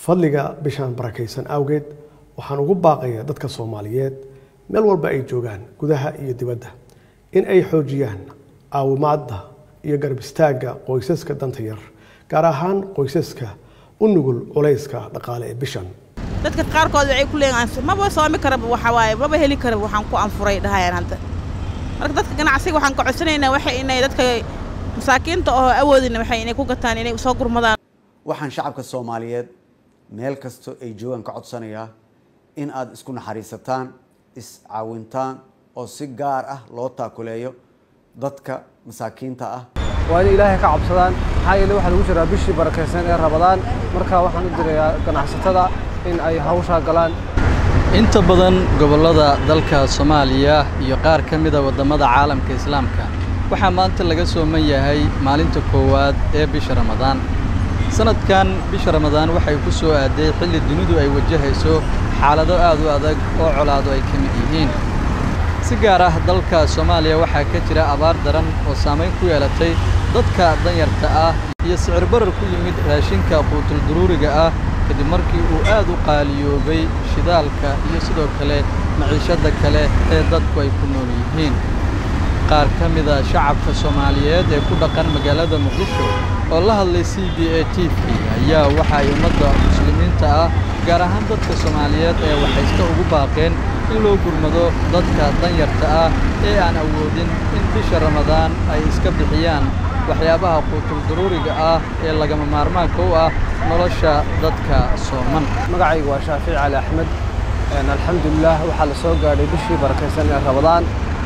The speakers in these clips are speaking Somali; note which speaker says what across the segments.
Speaker 1: fadliga bishaan barakaysan awgeed waxaan ugu baaqaya dadka soomaaliyeed meel walba ay joogaan gudaha iyo dibadda in ay xoojiyaan caawimaadda iyo garab istaagga qoysaska danta yar gaar ahaan qoysaska u nugul culayska dhaqaale ee bishan
Speaker 2: dadka qaarkood waxay ku leeyihiin maba soomi karaba waxa waaye maba heli karaba waxaan ku anfuray dhahayaan hadda marka dadka ganacsiga waxaan ka codsanaynaa waxay inay dadka masaakiinta oo awoodina waxay inay ku gataan inay soo gurmadaan
Speaker 3: waxaan shacabka soomaaliyeed meel kastoo ay joogaan ka codsanayaa in aad isku naxariisataan iscaawintaan oo si gaar ah loo taakuleeyo dadka masaakiinta ah
Speaker 4: waa inay ilaahay ka cabsadaan maxaa yeele waxaa lagu jiraa bishii barakaysan ee rabadaan marka waxaan u dirayaa ganacsatada in ay hawshaa galaan
Speaker 5: inta badan gobollada dalka soomaaliya iyo qaar ka mida waddamada caalamka islaamka waxaa maanta laga sooman yahay maalinta koowaad ee bisha ramadaan sanadkan bisha ramadaan waxay ku soo aaday xilli dunidu ay wajahayso xaalado aad u adag oo colaado ay ka mid yihiin si gaar ah dalka soomaaliya waxaa ka jira abaar daran oo saamayn ku yeelatay dadka danyarta ah iyo sicir barar ku yimid raashinka quutulduruuriga ah kadib markii uu aad u qaaliyoobay shidaalka iyo sidoo kale maciishadda kale ee dadku ay ku nool yihiin qaar ka mida shacabka soomaaliyeed ee ku dhaqan magaalada muqdisho oo la hadlay c b a t v ayaa waxa ay ummadda muslimiinta ah gaar ahaan dadka soomaaliyeed ee waxayska ugu baaqeen in loo gurmado dadka danyarta ah ee aan awoodin in bisha ramadaan ay iska bixiyaan waxyaabaha quutulduruuriga ah ee lagama maarmaanka u ah nolosha dadka sooman
Speaker 4: magacaygu waa shaafici cali axmed alxamdulilah waxaa la soo gaadhay bishii barakaysan ee rabadaan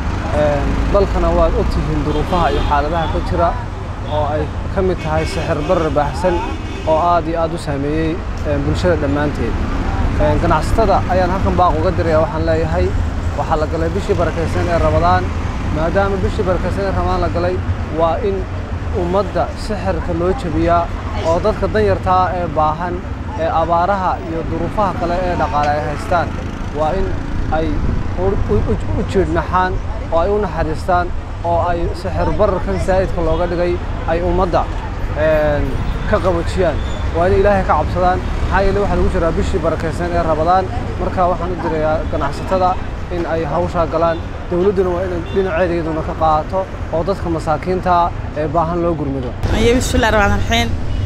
Speaker 4: dalkana waad og tihiin duruufaha iyo xaaladaha ka jira oo ay ka mid tahay sixir barar baahsan oo aad iyo aad u saameeyey bulshada dhammaanteed ganacsatada ayaan halkan baaq uga diraya waxaan leeyahay waxaa la galay bishii barakaysan ee rabadaan maadaama bishii barakaysan ee rabadaan la galay waa in ummadda sixirka loo jebiyaa oo dadka danyartaa ee baahan ee abaaraha iyo duruufaha kale ee dhaqaale ay haystaan waa in ay u jiidhnaxaan oo ay u naxariistaan oo ay sixir bararkan saa'idka looga dhigay ay ummadda ka qabajiyaan waa inay ilaahay ka cabsadaan maxaa yeele waxaa lagu jiraa bishii barakaysan ee rabadaan marka waxaan u dirayaa ganacsatada in ay hawshaa galaan dowladduna waa inay dhinaceeda iyaduna ka qaato oo dadka masaakiinta ee baahan loo gurmido
Speaker 2: ayo bismillahi raxmaan raxiim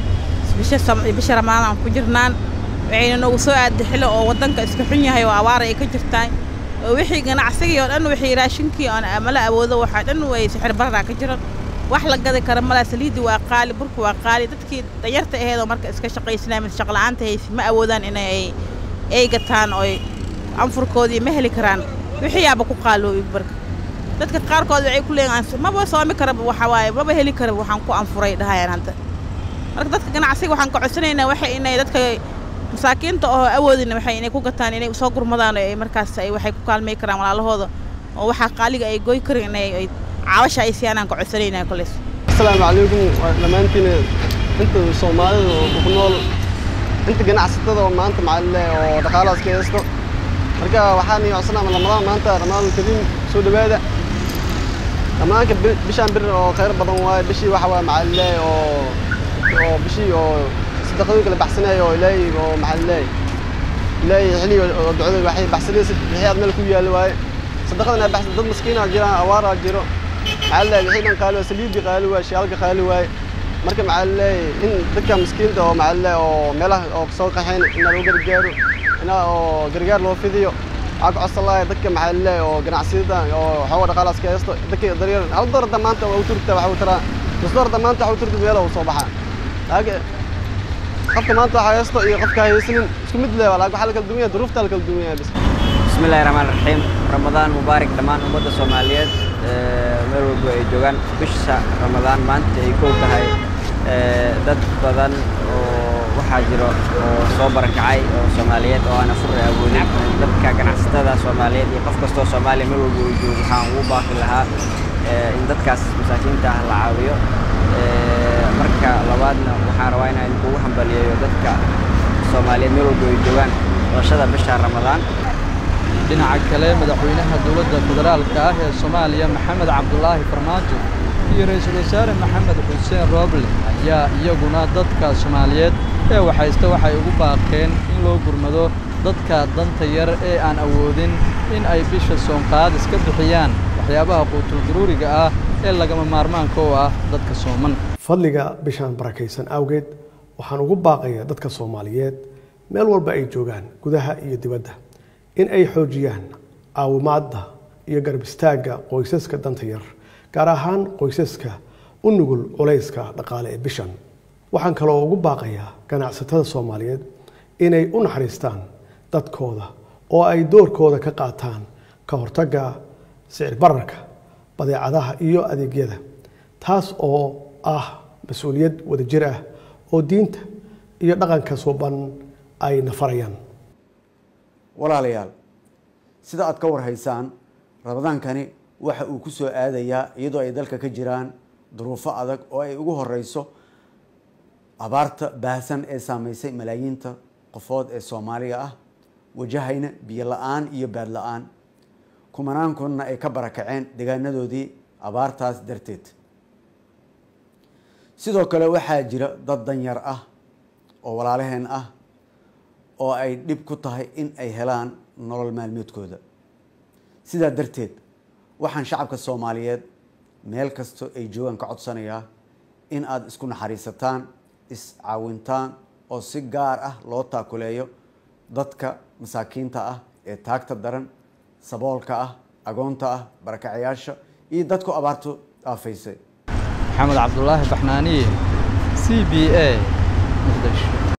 Speaker 2: bisha ramadaan aan ku jirnaan waxayna noogu soo aaday xilli oo waddanka iska xun yahay oo abaara ay ka jirtaan oo wixii ganacsigii oo dhan wixii raashinkii oon mala awoodo waxaa dhan way sixir bararaa ka jiran wax la gadi kara malaa saliidii waa qaali burku waa qaali dadkii danyarta aheedoo marka iska shaqaysnaa mid shaqla'aanta haysi ma awoodaan inay ay gataan oo anfurkoodii ma heli karaan wixii yaaba ku qaaloobi barka dadka qaarkood waxay ku leeyihiin maba soomi karaba waxa waaye maba heli karaba waxaan ku anfuray dhahayaan hadda marka dadka ganacsiga waxaan ka codsanaynaa waxay inay dadka masaakiinta oo awoodina waxay inay ku gataan inay soo gurmadaan oo ay markaas ay waxay ku kaalmay karaan walaalahooda oo waxaa qaaliga ay goy karin inay ay caawasha ay siyaanaan ka codsanaynaa koleys
Speaker 6: asalaamu calaykum dhammaantiin inta soomaalida oo ku nool inta ganacsatada oo maanta macalile oo dhaqaalahaas ka haysto marka waxaan codsanaa ramadaan maanta ramadaan kariim soo dhawaada ramadaanka bishaan bir oo khayr badan waaye bishii waxa waaye macalile oo oo bishii oo sadaqadooyinka la baxsanaya oo ilaahay oo macalile ilaahay xilli oo ducada waxay baxsanaysa bixiyaad meel ku yaalla waaye sadaqadana baxsan dad maskiinaa jiraan awaaraa jiro macalile wixii dhan qaali waa saliidii qaali waaye shaalka qaali waaye marka macalile in dadka miskiinta oo macalile oo meelaha oo soo qaxayn in loo gargaaro in oo gargaar loo fidiyo waxaa ku codsan lahay dadka macalile oo ganacsiyada oo xooga dhaqaalaas ka haysto dadka daryar hal doorada maanta waa u turta waxa uu taraa nus doorada maanta waxa u turta meela uu soo baxaa laakiin qofka maanta waxa haysto iyo qofka haysanin isku mid leh laakiin waxa la kala duwan yahay duruufta la kala duwan yahay bis
Speaker 7: بسم الله الرحمن الرحيم رمضان مبارك دمان ummadda Soomaaliyeed meel walba ay joogaan bisha Ramadaan maanta ay koob tahay dad badan oo waxaa jiro oo soo barakacay oo Soomaaliyeed oo aan afur awoodin dadka ganacsatada Soomaaliyeed iyo qof kasta oo Soomaali meel walba uu joogo waxaan ugu baaqi lahaa in dadkaas masaakiinta ah la caawiyo marka labaadna waxaan rabaa inaan kugu hambaliyeeyo dadka Soomaaliyeed meel walba ay joogaan doorashada bisha Ramadaan
Speaker 5: dhinaca kale madaxweynaha dowladda federaalka ah ee soomaaliya maxamed cabdulaahi farmaajo iyo ra-iisul wasaare maxamed xuseen rooble ayaa iyaguna dadka soomaaliyeed ee waxayste waxay ugu baaqeen in loo gurmado dadka danta yar ee aan awoodin in ay bisha soonqaad iska bixiyaan waxyaabaha quutuldaruuriga ah ee lagama maarmaanka u ah dadka sooman
Speaker 1: fadliga bishaan barakaysan awgeed waxaan ugu baaqayaa dadka soomaaliyeed meel walba ay joogaan gudaha iyo dibadda in ay xoojiyaan caawimaadda iyo garab istaagga qoysaska danta yar gaar ahaan qoysaska u nugul culayska dhaqaale ee bishan waxaan kaloo ugu baaqayaa ganacsatada soomaaliyeed inay u naxariistaan dadkooda oo ay doorkooda ka qaataan ka hortagga sicir bararka badeecadaha iyo adeegyada taas oo ah mas-uuliyad wadajir ah oo diinta iyo dhaqanka suuban ay nafarayaan
Speaker 3: walaalayaal sida aad ka warhaysaan ramadaankani waxa uu ku soo aadayaa iyadoo ay dalka ka jiraan duruufo adag oo ay ugu horeyso abaarta baahsan ee saameysay malaayiinta qofood ee soomaaliga ah wajahayna biyo la-aan iyo baad la-aan kumanaan kunna ay ka barakaceen deegaanadoodii abaartaas darteed sidoo kale waxaa jira dad danyar ah oo walaalaheen ah oo ay dhib ku tahay in ay helaan nolol maalmeedkooda sidaa darteed waxaan shacabka soomaaliyeed meel kastoo ay joogaan ka codsanayaa in aada isku naxariisataan iscaawintaan oo si gaar ah loo taakuleeyo dadka masaakiinta ah ee taagta daran saboolka ah agoonta ah barakacayaasha iyo dadku abaartu aafaysay
Speaker 5: maxamed cabdulaahi baxnaaniye c b a muqdisho